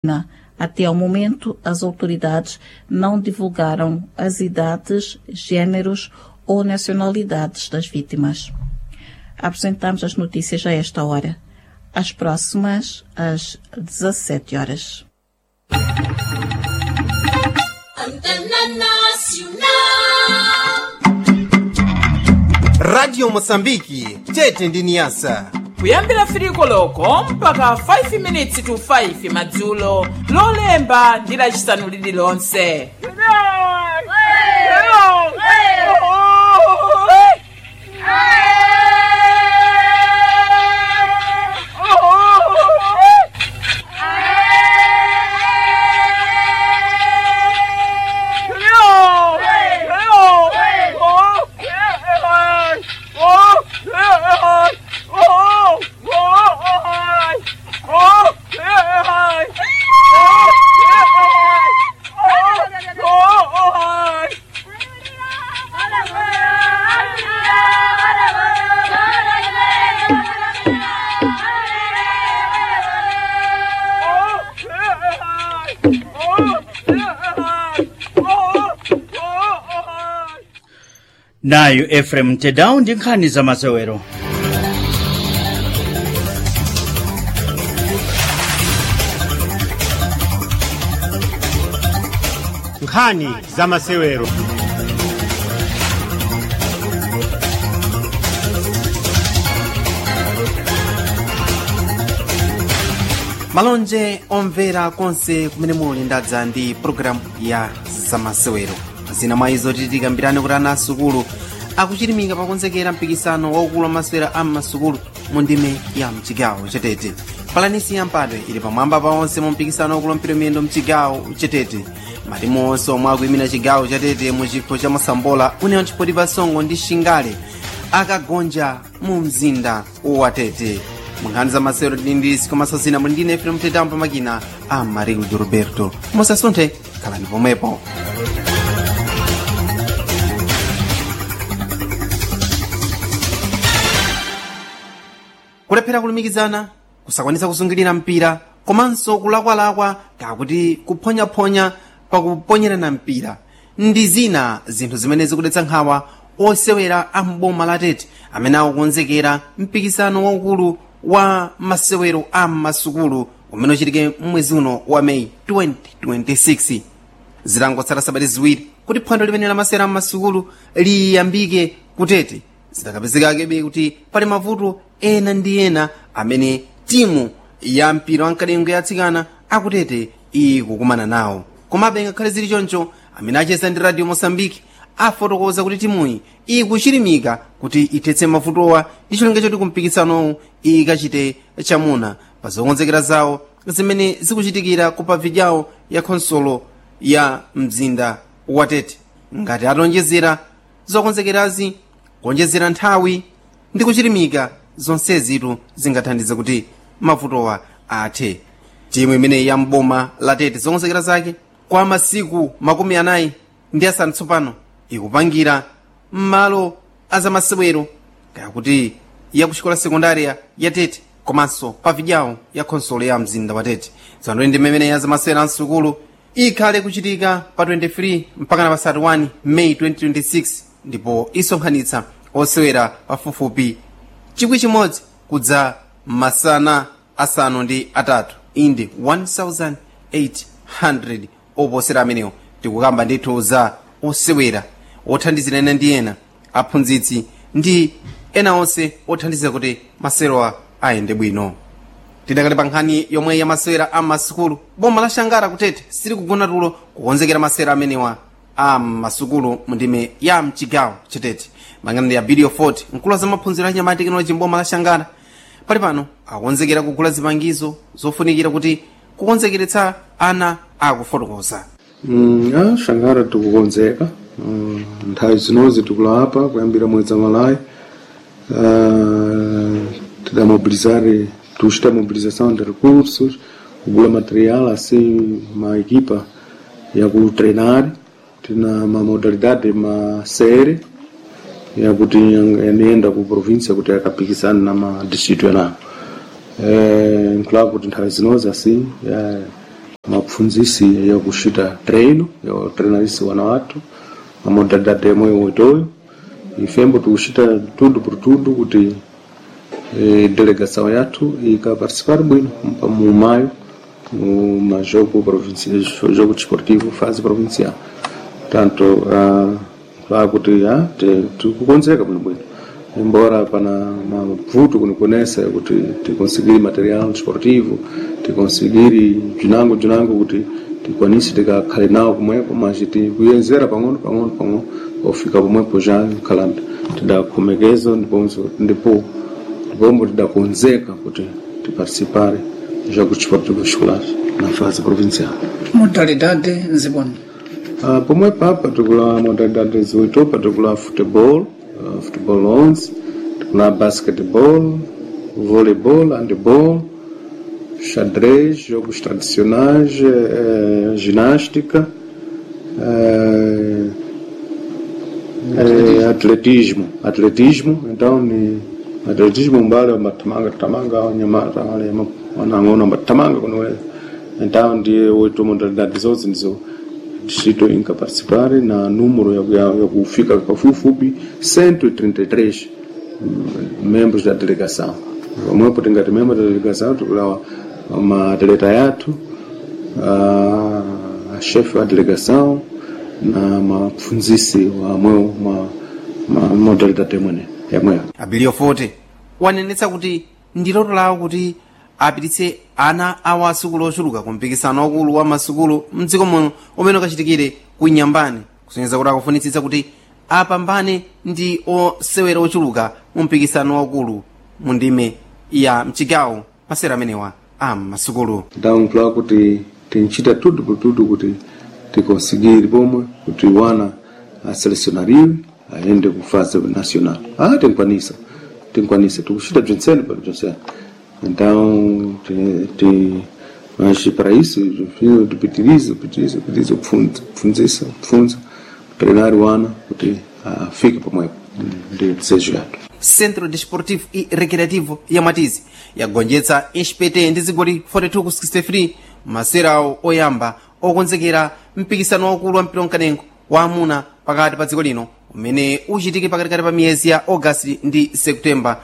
Até ao momento, as autoridades não divulgaram as idades, gêneros ou nacionalidades das vítimas. Apresentamos as notícias a esta hora. As próximas, às 17 horas. radio mosambiki tete ndi niyasa kuyambira firiko loko mpaka 5 minutes to 5 madzulo lolemba ndi lacisanu lililonse nayo efrem tedau ndi nkhani za masewero nkhani za masewero malonje omvera konse kumene muli ndadza ndi pologalamu ya zamasewero zina mwa izo titikambirane kuti ana asukulu akuchirimika pakonzekera mpikisano waukulu wa masewera a m'masukulu mu ndime ya mchigawo chetete palanisi ya mpatwe ili pamwamba pa onse mu mpikisano waukulu wa mpira miyendo mchigawo chetete matimu onse omwe akuyimira chigawo chetete mu chikho cha mosambola unewa chipoti pa songo ndi shingale akagonja mu mzinda watete munkhani za masewero tindindisi komasasina muli ndine efrem tetambo pamakina a marildo roberto musasunthe khalani pomwepo kulephera kulumikizana kusakwanisa kusungirira mpira komanso kulakwalakwa kakuti kuphonyaphonya pakuponyerana mpira ndi zina zinthu zimene zikudetsa nkhawa osewera a mboma la tete amene akukonzekera mpikisano waukulu wa masewero a masukulu umene uchitike mwezi uno wa meyi 2026 zitangotsala sabati ziwiri kuti phwando limene la masewero a masukulu liyambike kutete zitakapezekakebe kuti pali mavuto ena ndi ena amene timu ya mpira wamkadengo yatsikana akutete ikukumana nawo komabe ngakhale zili choncho amene acheza ndi radio mosambiki afotokoza kuti timuyi ikuchirimika kuti ithetse mavutowa ndi cholinga choti kumpikisanowu ikachite chamuna pa zokonzekera zawo zimene zikuchitikira ku pavidyawo ya khonsolo ya mzinda watete ngati atonjezera zokonzekerazi kuonjezera nthawi ndi kuchirimika zonsezitu zingathandize kuti mavutowa athe timu imeneyi ya mboma la tete zokonzekera zake kwa masiku makumi anayi ndi asanu tsopano ikupangira m'malo azamasewero kayakuti ya kuxikola sekundariya ya tete komanso pavidyawo ya khonsolo ya mzinda wa tete tsopano ndi mmene ya zamasewero amsukulu ikhale kuchitika pa 23 mpaka na pa 31 meyi 2026 ndipo isonkhanitsa osewera pafupifupi chikwi chimodzi kudza masana asanu ndi atatu indi 1800 oposera amenewo tikukamba ndithu za osewera othandizira ena ndi ena aphunzitsi ndi ena onse othandiza kuti masewerowa ayende bwino tidakali pa nkhani yomwe ya masewera a masukulu boma la shangara kutete sili kugona tulo kukonzekera masewera amenewa a masukulu mu ndime ya mchigawo chetete mangana ya video 40 mkulu za maphunziro anyama tekinoloji mboma la shangara pali pano akukonzekera kugula zipangizo zofunikira kuti kukonzekeretsa ana akufotokoza Mm, ah, shangara tikukonzeka mm, nthawi zinozi tikulapa kuyambira mwezi wa malayi uh, tidamobilizare tuchita mobilização de recursos kugula material assim ma equipa ya kutreinar tina ma modalidade ma série yakuti yanienda ku província kuti yakapikisana na ma distrito yanayo eh, nkulapo kuti nthawi zinozi assim eh, mapfunzisi yakushita treino ya treinarisi wana watu a modalidade yemwe wetoyo ifembo tikushita tudo por tudo kuti eh, delegação yathu ikaparticipar bwino pa- mu maio mu majogo provincial jogo desportivo fase provincial tanto uh, pakuti ah, ti- tikukonzeka bwinobwino embora pana mavuto kunikonesa kuti tikonsigiri material desportivo tikonsigiri bzinango bzinango kuti tikwanise tikakhale nawo pomwepo mas tikuyenzera pang'ono pang'ono pang'ono pofika pomwepo já nkhalanda tidakhomekeza ndiponso ndipo ndipombo tidakonzeka kuti tiparticipare jogo desportivo escolar na fase provincial modalidade nzibona Uh, pomwe papa tikula modalidade zoito pa tikula futebol uh, futebol 11 tikula basketball voleibol handball xadrez jogos tradicionais eh, ginástica eh, eh, atletismo atletismo então ni atletismo mbali matamanga tamanga wanyamata wale ma- wanang'ona matamanga kunoweza então ndiye oito modalidade zote ndizo distrito inca participare na número ya, ya, ya kufika pafupifupi 133 mm, membros da delegação pamwepo tingati membro da delegação tikulawa maatleta yathu a a chefe wa delegação na mapfunzisi wamwewo ma, ma modalidade imwene yamweyo abilio forte wanenetsa kuti ndi loto lawo kuti apititse ana awo asukulu ochuluka ku mpikisano wakulu wa masukulu mdziko muno umene ukachitikire ku nyambani kusonyeza kuti akufunitsitsa kuti apambane ndi osewera ochuluka mu mpikisano wakulu mu ndime ya mchigawo masera amenewa a masukulu então claro kuti tinchita tudo por tudo kuti tikonsigire pomwe kuti wana aselecionariwe aende ku fase nacional ah tinkwanisa tinkwanisa tikuchita bzinsene pali bzinsene então ti- ti- mas para isso tipitirize pitirize pitirize kupfunza kupfunzisa kupfunza treinar wana kuti afike pomwepo ndi desejo yathu centro desportivo e recreativo ya matizi yagonjetsa inspete ndi zigoli 42 ku 63 maserawo oyamba okonzekera mpikisano waukulu wa mpira wamkanengo wa amuna pakati pa dziko lino umene uchitike pakatikati pa miyezi ya augasti ndi septemba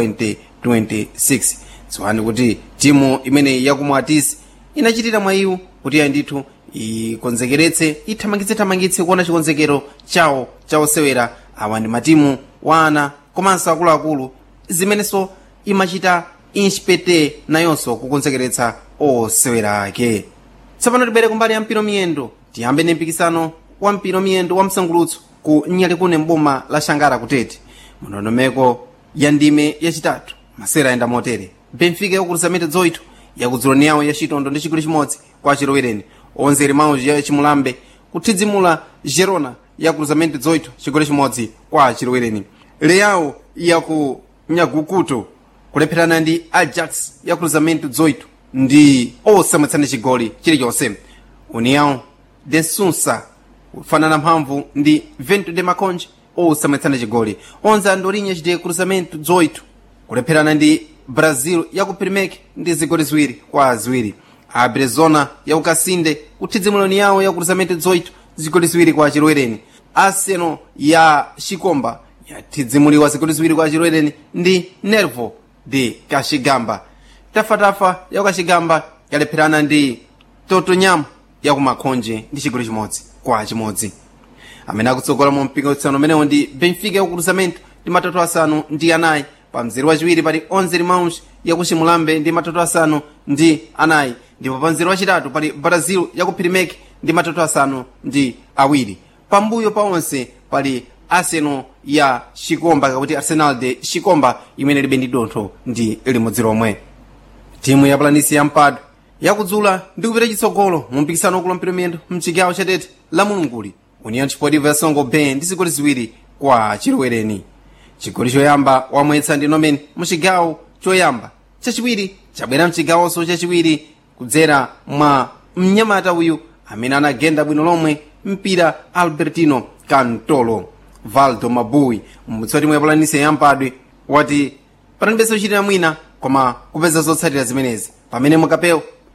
2026 dziwani kuti timu imene yakumwa atisi inachitira mwa iwo kuti ya ndithu ikonzekeretse ithamangitse-thamangitse kuona chikonzekero chawo chaosewera awa ndi matimu wa ana komanso akuluakulu zimenenso imachita inspete nayonso kukonzekeretsa osewera ake tsopano tibere kumbali ya mpiro miyendo tiyambe ndi mpikisano wa mpiro miyendo wa msangulutso ku nyalikune mboma la shangara kutete mndondomeko ya ndime yachitatu masera ayenda motere benfica yakukulisa mete zoito yakudzuloni yawo ya chitondo ndi chigoli chimodzi kwa chilowereni onzeri mauji ya chimulambe kuthidzimula gerona yakukulisa mete zoito chigoli chimodzi kwa chilowereni leyawo yaku nyagukuto kulepherana ndi ajax yakukulisa mete zoito ndi osamwetsana chigoli chilichonse união de sunsa kufanana mphamvu ndi vento de maconje osamwetsana chigoli onse andolinha chite cruzamento 18 kulepherana ndi brazil yaku primek ndi zigoli ziwiri kwa ziwiri a brezona yaku kasinde kuthidzimuloni yawo ya cruzamento 18 zigoli ziwiri kwa chilowereni arsenal ya chikomba yathidzimuliwa zigoli ziwiri kwa chilowereni ndi nervo de kachigamba tafatafa yaku kachigamba yalepherana ndi totonyamo yaku makhonje ndi chigoli chimodzi kwa chimodzi amene akutsogola mu mpikisano umenewo ndi benfica yaku cruzamento ndi matatu asanu ndi anayi pa mzere wachiwiri pali onze mauns yaku chimulambe ndi matatu asanu ndi anayi ndipo pa mzere wachitatu pali brazil yaku primek ndi matatu asanu ndi awiri pambuyo pa onse pali arsenal ya chikomba kakuti arsenal de chikomba imene libe ndi dontho ndi limodzi lomwe timu ya planisi ya mpado yakudzula ndi kupita chitsogolo mu mpikisano wakulu mpira miyendo mchigawo chatete la mulunguli union sportive ya songo bay ndi zigoli ziwiri kwa chilowereni chigoli choyamba wamwetsa ndi nomen mu chigawo choyamba chachiwiri chabwera mchigawonso chachiwiri kudzera mwa mnyamata uyu amene anagenda bwino lomwe mpira albertino cantolo valdo mabui mbutsoti mwe planisi yampadwe wati panalibenso kuchitira mwina koma kupeza zotsatira zimenezi pamene mukapewo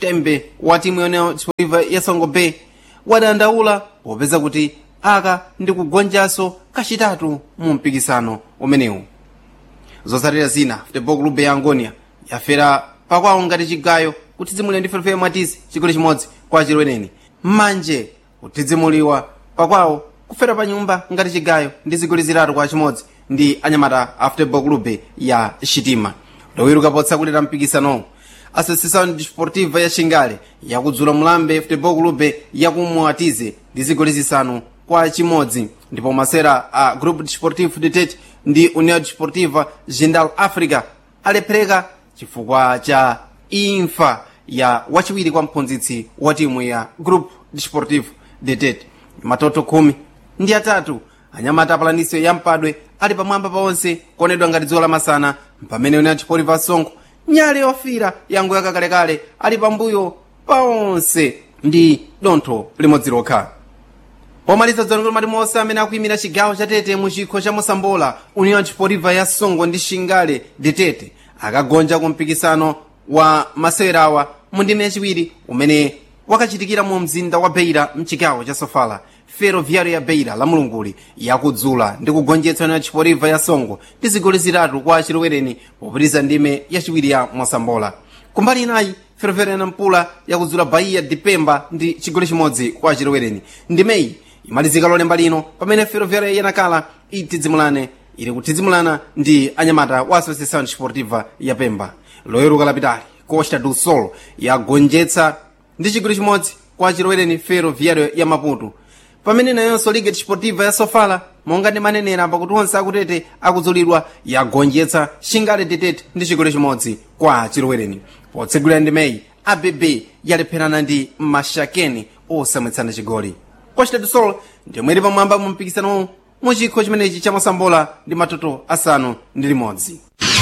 tembe wa timu yone chipoliva ya songo bay wadandaula popeza kuti aka ndi kugonjanso kachitatu mu mpikisano umenewu zotsatira zina futebol club ya angonia yafera pakwawo ngati chigayo kutidzimulira ndi ferefere mwatisi chigoli chimodzi kwa chilweneni mmanje kutidzimuliwa pakwawo kufera pa nyumba ngati chigayo ndi zigoli zitatu kwa chimodzi ndi anyamata a futebol club ya shitima lowiruka potsakulira mpikisanowu associação desportiva ya xingale yakudzula mulambe futebol club yakumwatize ndi zigoli zisanu kwa chimodzi ndipo masera a grupo desportivo de tete ndi união desportiva jindal africa alephereka chifukwa cha imfa ya wachiwiri kwa mphunzitsi wa timu ya grupo desportivo de tete matoto khumi ndi atatu anyamata apalaniso ya mpadwe ali pamwamba paonse kuonedwa ngati dzuwa lamasana pamene união desportiva songo nyale yofira yango yakalekale ali pambuyo paonse ndi dontho limodzi lokha pomaliza dzanongolo mati monse amene akuyimira chigawo cha tete mu chikho cha mosambola union desportiva ya songo ndi xingale de tete akagonja ku mpikisano wa masewerawa mu ndime yachiwiri umene wakachitikira mu mzinda wa beira mchigawo cha sofala ferroviário ya beira la mulunguli yakudzula ndi kugonjetsa union desportiva ya songo ndi zigoli zitatu kwa chilowereni popitiriza ndime yachiwiri ya mosambola kumbali inayi ferroviário ya nampula yakudzula bahia de pemba ndi chigoli chimodzi kwa chilowereni ndimeyi imalizika lolemba lino pamene ferroviária yanakala itidzimulane ili kutidzimulana ndi anyamata wa associação desportiva ya pemba loyeruka lapitali costa do sol yagonjetsa ndi chigoli chimodzi kwa chilowereni ferroviário ya maputo pamene nayonso liga desportiva ya sofala monga ndi manenera pakuti onse akutete akudzulidwa yagonjetsa xingale detete ndi chigoli chimodzi kwa chilowereni potsegulira ndimeyi abb yalepherana ndi mashakeni osamwetsana chigoli costa do sol ndimwe ili pamwamba mu mpikisanowu mu chikho chimenechi cha mosambola ndi matoto asanu ndi limodzi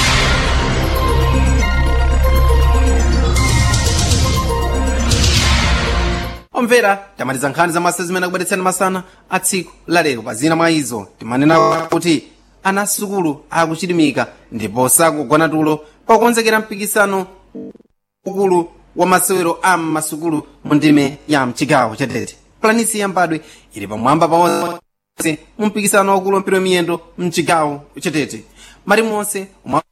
omvera tamaliza nkhani za masa zimene akubweretsani masana a tsiku lalero pa zina mwa izo timanena kuti ana asukulu akuchilimika ndipo sakugona tulo pakukonzekera mpikisano ukulu wa masewero a masukulu mu ndime ya mchigawo cha tete planisi yambadwe ili pamwamba paonse mu mpikisano wakulu wa mpira wa miyendo mchigawo cha tete mali monse umwa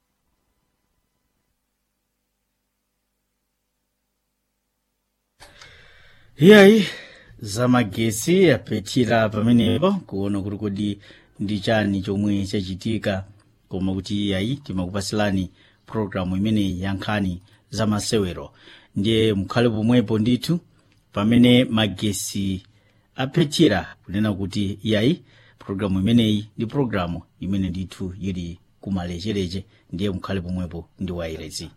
iyayi zamagesi apetira pamenepo kuona kuti kodi ndi chani chomwe chachitika koma kuti iyayi timakupasilani programu imeneyi ya nkhani za masewero ndiye mukhale pomwepo ndithu pamene magesi apetira kunena kuti iyayi programu imeneyi ndi programu imene ndithu ili kumalechereche ndiye mukhale pomwepo ndi wairezi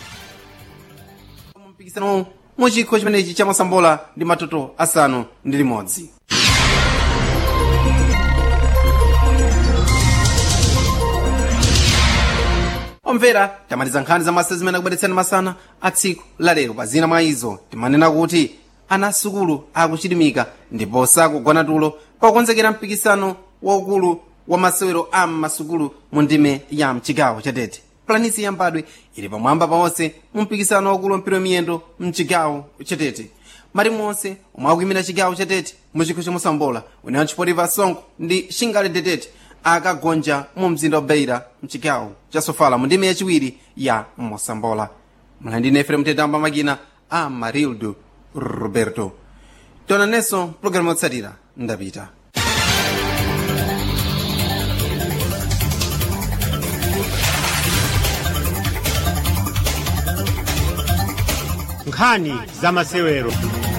mu mpikisano mu chikho chimenechi cha mosambola ndi matoto asanu ndi limodzi omvera tamaliza nkhani za masa zimene akubweretsani masana a tsiku lalero pa zina mwa izo timanena kuti ana asukulu akuchilimika ndipo sakugona tulo pakukonzekera mpikisano waukulu wa masewero a masukulu mu ndime ya mchigawo cha tete planisi yambadwe ili pamwamba paonse mu mpikisano waukulu wa mpira wa miyendo mchigawo cha tete mali monse omwe akuyimira chigawo cha tete mu chikho cha mosambola union desportiva songo ndi xingale de tete akagonja mu mzinda wa beira mchigawo cha sofala mu ndime yachiwiri ya mosambola mlandine efrem tetamba makina a marildo roberto tonanenso programu yotsatira ndapita nkhani za masewero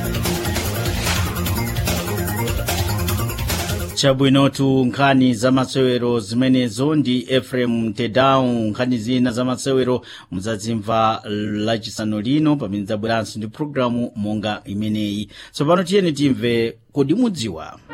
chabwinotu nkhani za masewero zimenezo ndi efrem tedau nkhani zina za masewero muzadzimva lachisanu lino pamene zabweranso ndi programu monga imeneyi tsopano tiyeni timve kodi mudziwa